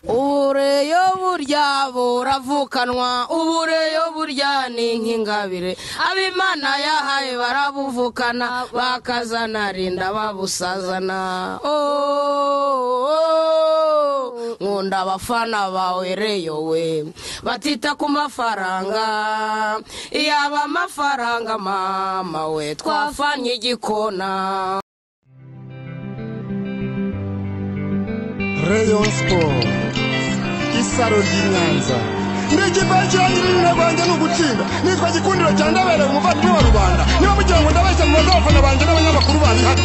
ubureyo burya buravukanwa ubureyo burya ni nk'ingabire abimana yahaye barabuvukana bakazana rinda babusazana nkunda abafana bawe reyo we batita ku mafaranga yaba amafaranga mama we twafanye igikona Rayon Sport isaro ry'i Nyanza ndege ipaji yanyirira rwanjye ni ugutsinda nitwa gikundiro cya ndabereye umuvandimwe wa rubanda niba mugira ngo ndabeshya mu baza abafana banjye n'abanyamakuru bari hano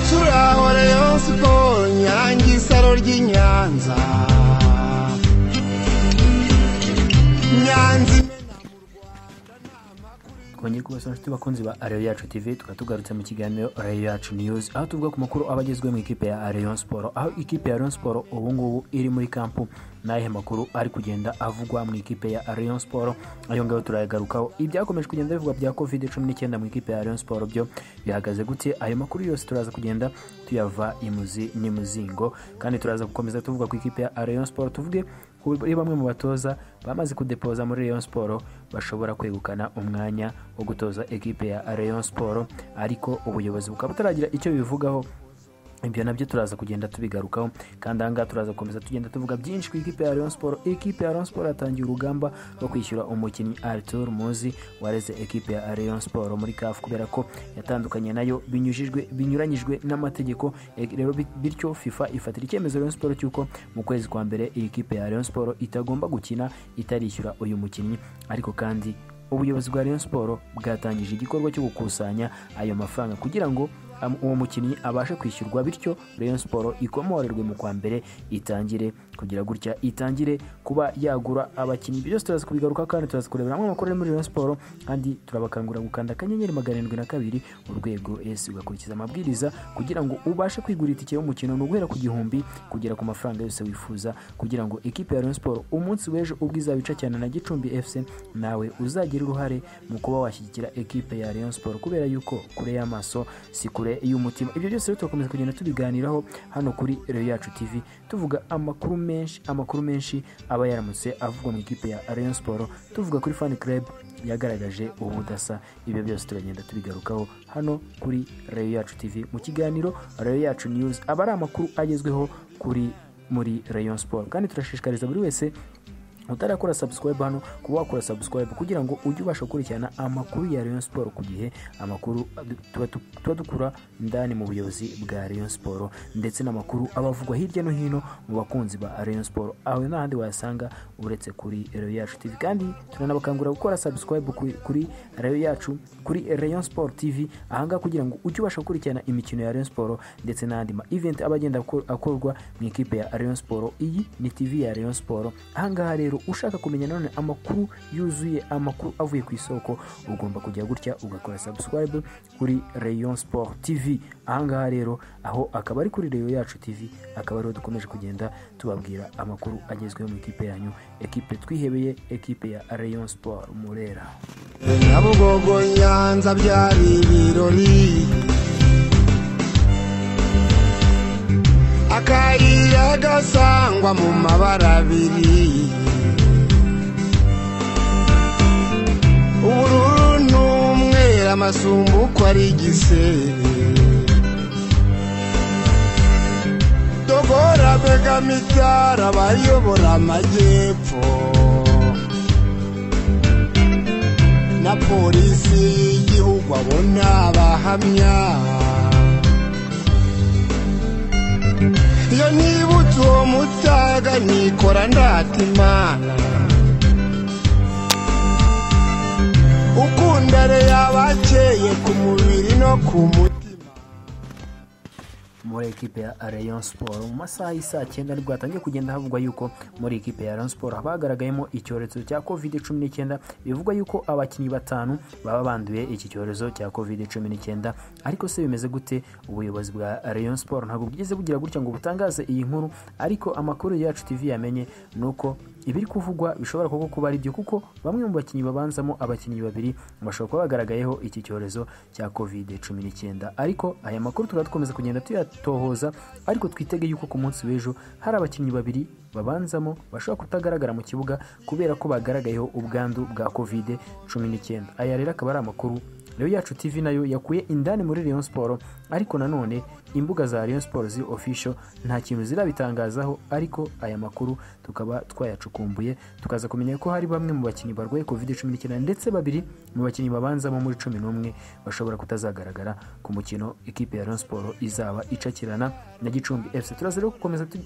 turaho Rayon Sport nyange isaro ry'i Nyanza Nyanza kongeye kubasaba inshuti bakunzi ba areyo yacu tv tukaba tugarutse mu kiganiro areyo yacu news aho tuvuga ku makuru aba agezweho mu ikipe ya areyo siporo aho ikipe ya areyo siporo ubu ngubu iri muri kampu n'ahe makuru ari kugenda avugwa mu ikipe ya areyo siporo ayo ngayo turayagarukaho ibyakomeje kugenda bivugwa bya covid cumi n'icyenda mu ikipe ya areyo siporo byo bihagaze gute ayo makuru yose turaza kugenda tuyava imuzi n'imuzingo kandi turaza gukomeza tuvuga ku ikipe ya areyo siporo tuvuge kuri bamwe mu batoza bamaze kudepoza muri Rayon Sport bashobora kwegukana umwanya wo gutoza ekipe ya Rayon Sport ariko ubuyobozi bukaba butaragira icyo bivugaho ibyo nabyo turaza kugenda tubigarukaho kandi ahangaha turaza gukomeza tugenda tuvuga byinshi ku ikipe ya Rayon Sport ikipe ya Rayon Sport yatangiye urugamba rwo kwishyura umukinnyi Arthur Muzi wareze ekipe ya Rayon Sport muri CAF kubera ko yatandukanye nayo binyujijwe binyuranyijwe n'amategeko E- rero bit- bityo FIFA ifatira icyemezo Rayon Sport cy'uko mu kwezi kwa mbere iyi kipe ya Rayon Sport itagomba gukina itarishyura uyu mukinnyi ariko kandi ubuyobozi bwa Rayon Sport bwatangije igikorwa cyo gukusanya ayo mafaranga kugira ngo am- uwo mukinnyi abashe kwishyurwa bityo Rayon Sport ikomorerwe mu kwa mbere itangire kugira gutya itangire kuba yagura abakinnyi byose turaza kubigaruka kandi turaza kurebera amwe amakuru ari muri Rayon Sport kandi turabakangurira gukanda akanyenyeri magana arindwi na kabiri urwego ese ugakurikiza amabwiriza kugira ngo ubashe kwigura itike y'umukino ni uguhera ku gihumbi kugera ku mafaranga yose wifuza kugira ngo ikipe ya Rayon Sport umunsi w'ejo ubwo izabica cyane na Gicumbi FC nawe uzagira uruhare mu kuba washyigikira ekipe ya Rayon Sport kubera yuko kure y'amaso si kure y'umutima ibyo byose rero turakomeza kugenda tubiganiraho hano kuri Rayon Yacu TV tuvuga amakuru menshi amakuru menshi aba yaramutse avugwa mu ikipe ya Rayon Sport tuvuga kuri fan club yagaragaje ubudasa ibyo byose turagenda tubigarukaho hano kuri Rayon Yacu TV mu kiganiro Rayon Yacu News aba ari amakuru agezweho kuri muri Rayon Sport kandi turashishikariza buri wese utarakora subscribe hano kuba wakora subscribe kugira ngo ujye ubasha gukurikirana amakuru ya Rayon Sport ku gihe amakuru tuba tu- tuba dukura ndani mu buyobozi bwa Rayon Sport ndetse n'amakuru abavugwa hirya no hino mu bakunzi ba Rayon Sport aho nta handi wayasanga uretse kuri Rayon Yacu TV kandi turanabakangurira gukora subscribe kuri, kuri Rayon Yacu kuri Rayon Sport TV ahangaha kugira ngo ujye ubasha gukurikirana imikino ya Rayon Sport ndetse n'andi ma event aba agenda akor- akorwa mu ikipe ya Rayon Sport iyi ni TV ya Rayon Sport ahangaha rero ushaka kumenya none amakuru yuzuye amakuru avuye ku isoko ugomba kujya gutya ugakora subscribe kuri Rayon Sport TV ahangaha rero aho akaba ari kuri Rayon yacu TV akaba ariho dukomeje kugenda tubabwira amakuru agezweho mu ikipe yanyu ekipe twihebeye ekipe ya Rayon Sport Murera nyabugogo nyanza byari ibirori akayira gasangwa mu mabara abiri ubururu n'umweru amasumbu uko ari igisebe dogora begamitara bayobora amajyepfo na polisi y'igihugu abona abahamya iyo nibutse uwo mutaga nikora ndata imana ukundare yabakeye ku mubiri no ku mutima muri ekipe ya Rayon Sport mu masaha y'isaa cyenda nibwo hatangiye kugenda havugwa yuko muri ekipe ya Rayon Sport haba hagaragayemo icyorezo cya covid cumi n'icyenda bivugwa yuko abakinnyi batanu baba banduye iki cyorezo cya covid cumi n'icyenda ariko se bimeze gute ubuyobozi bwa Rayon Sport ntabwo bwigeze bugira gutya ngo butangaze iyi nkuru ariko amakuru yacu TV yamenye ni uko ibiri kuvugwa bishobora koko kuba ari byo kuko bamwe mu bakinnyi babanzamo abakinnyi babiri bashobora kuba bagaragayeho iki cyorezo cya covid cumi n'icyenda ariko aya makuru tukaba dukomeza kugenda tuyatohoza ariko twitege yuko ku munsi w'ejo hari abakinnyi babiri babanzamo bashobora kutagaragara mu kibuga kubera ko bagaragayeho ubwandu bwa covid cumi n'icyenda aya rero akaba ari amakuru Rayon yacu TV nayo yakuye indani muri Rayon Sport ariko nanone imbuga za Rayon Sport ziri official nta kintu zirabitangazaho ariko aya makuru tukaba twayacukumbuye tukaza kumenya ko hari bamwe mu bakinnyi barwaye covid 19 ndetse babiri mu bakinnyi babanzamo muri 11 bashobora kutazagaragara ku mukino ikipe ya Rayon Sport izaba icakirana na Gicumbi FC turaza rero gukomeza tu-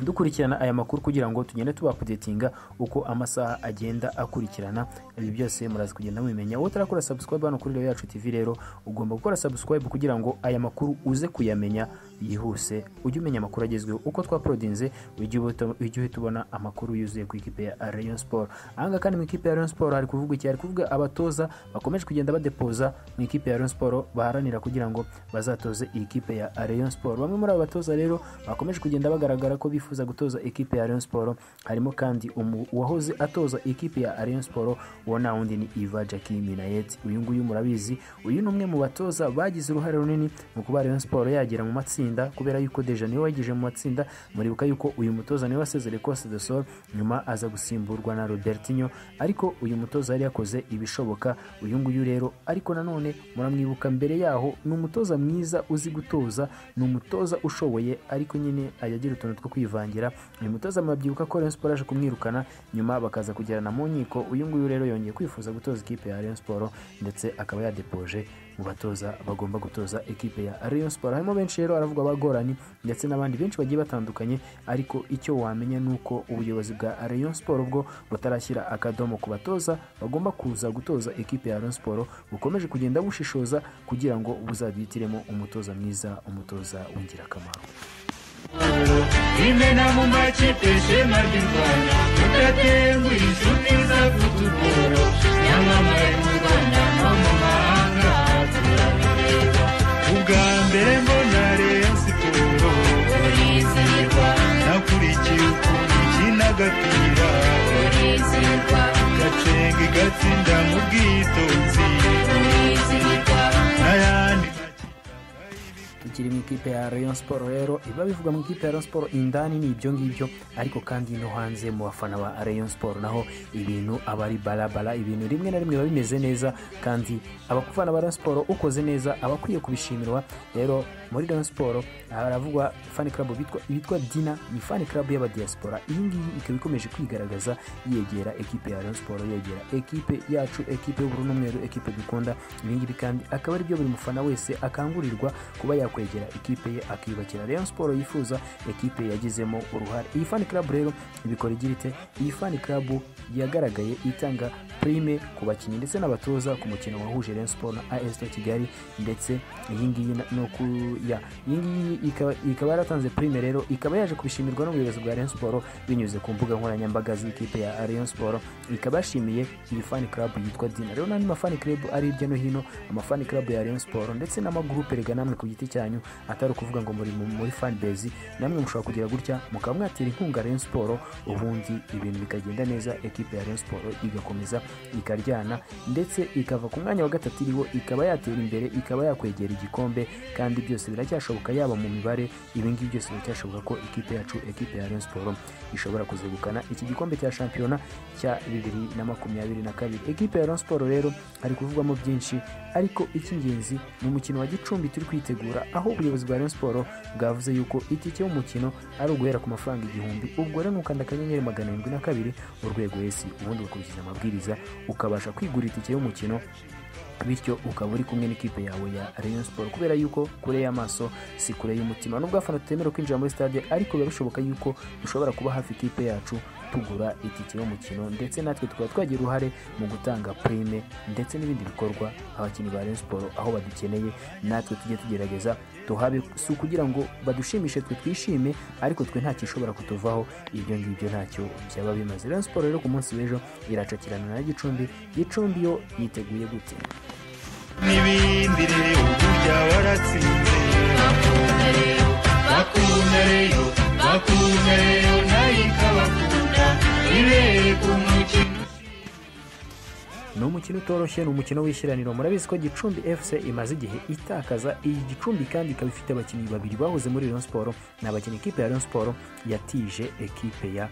dukurikirana aya makuru kugira ngo tugende tubapudetinga uko amasaha agenda akurikirana ibi byose muraza kugenda mubimenya wowe utarakora subscribe hano kuri Rayon yacu tv rero ugomba gukora subscribe kugira ngo aya makuru uze kuyamenya yihuse ujye umenya amakuru agezweho uko twaporodinze ujye ubuto- ujye uhita ubona amakuru yuzuye ku ikipe ya Rayon Sport ahangaha kandi mu ikipe ya Rayon Sport hari kuvuga iki hari kuvuga abatoza bakomeje kugenda badepoza mu ikipe ya Rayon Sport baharanira kugira ngo bazatoze iyi kipe ya Rayon Sport bamwe muri aba batoza rero bakomeje kugenda bagaragara ko bifuza gutoza ikipe ya Rayon Sport harimo kandi umu- uwahoze atoza ikipe ya Rayon Sport uwo nta wundi ni Iva Jackie Minayet uyu nguyu murabizi uyu ni umwe mu batoza bagize uruhare runini mu kuba Rayon Sport yagera mu matsinda kubera yuko Deja niwe wagije mu matsinda muribuka yuko uyu mutoza niwe wasezereye Costa de Sol nyuma aza gusimburwa na Robertinho ariko uyu mutoza yari yakoze ibishoboka uyu nguyu rero ariko nanone muramwibuka mbere yaho ni umutoza mwiza uzi gutoza ni umutoza ushoboye ariko nyine agira utuntu two kwivangira uyu mutoza murabyibuka ko Rayon Sport yaje kumwirukana nyuma bakaza kugirana mu nkiko uyu nguyu rero yongeye kwifuza gutoza ikipe ya Rayon Sport ndetse akaba yadepoje mu batoza bagomba gutoza ekipe ya Rayon Sport harimo benshi rero aravuga abagoranye ndetse n'abandi benshi bagiye batandukanye ariko icyo wamenya ni uko ubuyobozi bwa Rayon Sport bwo butarashyira akadomo ku batoza bagomba kuza gutoza ekipe ya Rayon Sport bukomeje kugenda bushishoza kugira ngo buzabihitiremo umutoza mwiza umutoza w'ingirakamaro imena mu makipe ishema ry'u rwanda tudatenguha inshuti zavugutoro nyamamaye mu rwanda no mu mahanga turabireba ubwa mbere mbona reyo siporo urizihirwa nakurikiye ukuntu ikina agapira urizihirwa gacenga igatsinda mu bwitonzi urizihirwa n'ayandi makipe tukiri mu ikipe ya Rayon Sport rero ibiba bivugwa mu ikipe ya Rayon Sport indani ni ibyo ngibyo ariko kandi no hanze mu bafana ba Rayon Sport naho ibintu aba ari barabara ibintu rimwe na rimwe biba bimeze neza kandi abafana ba Rayon Sport ukoze neza aba akwiye kubishimirwa rero muri Rayon Sport haravugwa fan club bitwa bitwa Dina ni fan club y'abadiaspora iyi ngiyi ikaba ikomeje kwigaragaza yegera ekipe ya Rayon Sport yegera ekipe yacu ekipe y'ubururu n'umweru ekipe dukunda ibi ngibi kandi akaba ari byo buri mufana wese akangurirwa kuba yakwegera ikipe ye akiyubakira Rayon Sport yifuza ekipe yagizemo uruhare iyi fan club rero ibikora igira ite iyi fan club yagaragaye itanga prime ku bakinnyi ndetse n'abatoza ku mukino wahuje Rayon Sport na AS Kigali ndetse iyi ngiyi na- no ku ya iyi ngiyi ikaba- ikaba yaratanze prime rero ikaba yaje kubishimirwa n'ubuyobozi bwa Rayon Sport binyuze ku mbuga nkoranyambaga z'ikipe ya Rayon Sport ikaba yashimiye iyi fan club yitwa Dina rero n'andi mafani club ari hirya no hino amafani club ya Rayon Sport ndetse n'amagurupe rega namwe ku giti cyanyu atari ukuvuga ngo muri mu- muri fan base namwe mushobora kugira gutya mukaba mwatera inkunga Rayon Sport ubundi ibintu bikagenda neza ekipe ya Rayon Sport igakomeza ikaryana ndetse ikava ku mwanya wa gatatu iriho ikaba yatera imbere ikaba yakwegera igikombe kandi byose biracyashoboka yaba mu mibare ibi ngibi byose biracyashoboka ko ikipe yacu ekipe ya Rayon Sport ishobora kuzegukana iki gikombe cya shampiyona cya bibiri na makumyabiri na kabiri ekipe ya Rayon Sport rero hari kuvugwamo byinshi ariko icy'ingenzi ni umukino wa Gicumbi turi kwitegura aho ubuyobozi bwa Rayon Sport bwavuze yuko itike y'umukino ari uguhera ku mafaranga igihumbi ubwo rero nukanda akanyenyeri magana arindwi na kabiri urwego esi ubundi ugakurikiza amabwiriza ukabasha kwigura itike y'umukino bityo ukaba uri kumwe n'ikipe yawe ya Rayon Sport kubera yuko kure y'amaso si kure y'umutima nubwo abafana tutemerewe kwinjira muri stade ariko biba bishoboka yuko dushobora kuba hafi ikipe yacu tugura itike y'umukino ndetse natwe tukaba twagira uruhare mu gutanga prime ndetse n'ibindi bikorwa abakinnyi ba Rayon Sport aho badukeneye natwe tujye tugerageza tuhabe si ukugira ngo badushimishe twe twishime ariko twe nta gishobora kutuvaho ibyo ngibyo ntacyo byaba bimaze Rayon Sport rero ku munsi w'ejo iracakirana na Gicumbi Gicumbi yo yiteguye gute n'ibindi rero burya waratsinze bakunda rero bakunda rero nayo ikabakunda ibere ku mukino ushimishije ni umukino utoroshye ni umukino w'ishyiraniro murabizi ko gicumbi fc imaze igihe itakaza iyi gicumbi kandi ikaba ifite abakinnyi babiri bahoze muri rayon siporo ni abakinnyi ikipe ya rayon siporo yatije ekipe ya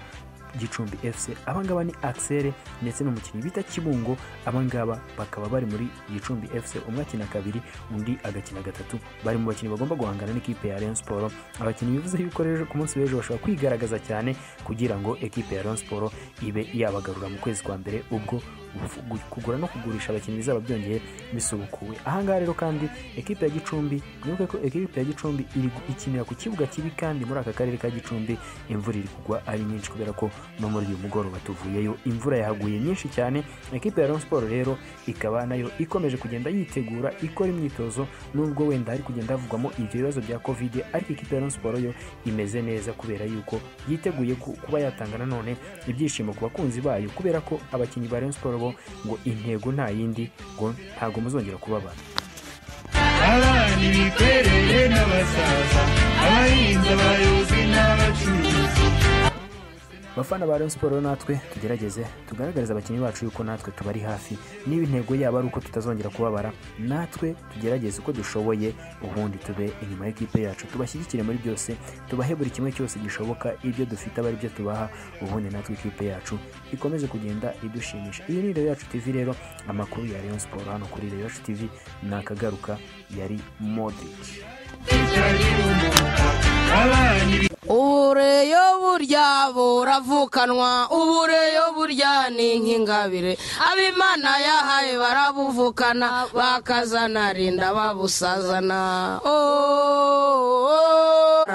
gicumbi fc abangaba ni axel ndetse n'umukinnyi bita kibungo abangaba bakaba bari muri gicumbi fc umwe akina kabiri undi agakina gatatu bari mu bakinnyi bagomba guhangana n'ikipe ya rayon siporo abakinnyi bivuze yuko rero ku munsi w'ejo bashobora kwigaragaza cyane kugira ngo ekipe ya rayon siporo ibe yabagarura mu kwezi kwa mbere ubwo ufu- kugura no kugurisha abakinnyi bizaba byongeye bisubukuwe ahangaha rero kandi ekipe ya gicumbi mwibuke ko ekipe ya gicumbi iri gu- ikinira ku kibuga kibi kandi muri aka karere ka gicumbi imvura iri kugwa ari nyinshi kubera ko no muri uyu mugoroba tuvuyeyo imvura yahaguye nyinshi cyane ekipe ya rayon siporo rero ikaba nayo ikomeje kugenda yitegura ikora imyitozo nubwo wenda hari kugenda havugwamo ibyo bibazo bya kovide ariko ikipe ya rayon siporo yo imeze neza kubera yuko yiteguye ku- kuba yatanga nanone ibyishimo ku bakunzi bayo kubera ko abakinnyi ba rayon siporo bo ngo intego nta yindi ngo ntabwo muzongera kubabara abana ibikoreye n'abasaza abahinzi abayobozi n'abacuruzi bafana ba rayon siporo natwe tugerageze tugaragarize abakinnyi bacu yuko natwe tubari hafi niba intego yabo ari uko tutazongera kubabara natwe tugerageze uko dushoboye ubundi tube inyuma y'ikipe yacu tubashyigikire muri byose tubahe buri kimwe cyose gishoboka ibyo dufite aba ari byo tubaha ubundi natwe ikipe yacu ikomeze kugenda idushimisha iyi ni rayon yacu tv rero amakuru ya rayon siporo hano kuri rayon yacu tv ni akagaruka yari modric itagira umuha abana ibi ubureyo burya buravukanwa ubureyo burya ni nk'ingabire abimana yahaye barabuvukana bakazana rinda babusazana ooo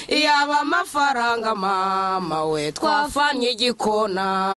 iyo aba amafaranga mama we twafanye igikona